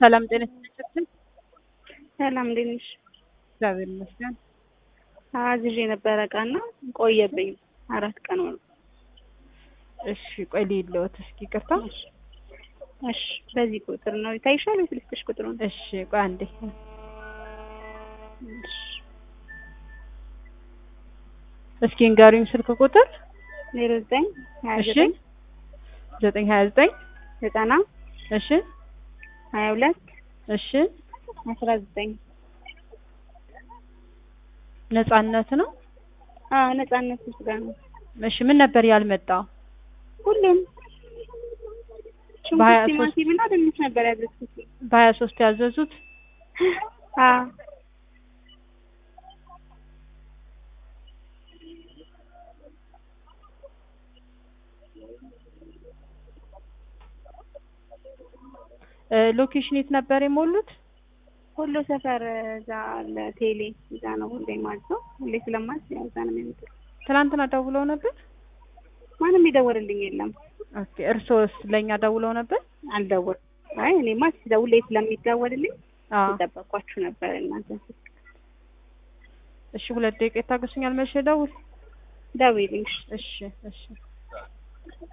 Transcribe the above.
ሰላም ጤና ይስጥልኝ። ሰላም እንዴት ነሽ? እግዚአብሔር ይመስገን። አዝዤ የነበረ እቃና ቆየብኝ አራት ቀን ሆነ። እሺ ቆይ ልይልዎት እስኪ ይቅርታ። እሺ እሺ፣ በዚህ ቁጥር ነው ይታይሻል ወይስ ልስጥሽ ቁጥሩን? እሺ ቆይ አንዴ። እሺ እስኪ ንገሩኝ ስልክ ቁጥር ዜሮ ዘጠኝ ሀያ እሺ ዘጠኝ ዘጠኝ ሀያ ዘጠኝ ዘጠና እሺ ሀያ ሁለት እሺ አስራ ዘጠኝ ነጻነት ነው። አዎ ነጻነት ስጋ ነው። እሺ ምን ነበር ያልመጣው? ሁሉም በሀያ ሽንኩርት፣ ሶስት ቲማቲም እና ድንች ነበር ያዘዝኩት። በሀያ ሶስት ያዘዙት አዎ እ ሎኬሽን የት ነበር የሞሉት? ሁሉ ሰፈር እዛ አለ ቴሌ እዛ ነው ሁሌ ማለት ነው። ሁሌ ስለማዝ ያው እዛ ነው የሚመጣው። ትናንትና ደውለው ነበር። ማንም የደወልልኝ የለም። ኦኬ እርስዎስ ለእኛ ደውለው ነበር? አልደወል አይ እኔማ ሲደውል ስለሚደወልልኝ አዎ የጠበኳችሁ ነበር እናንተ እሺ ሁለት ደቂቃ ይታገሱኛል። መቼ ደውል? ደውይልኝ። እሺ እሺ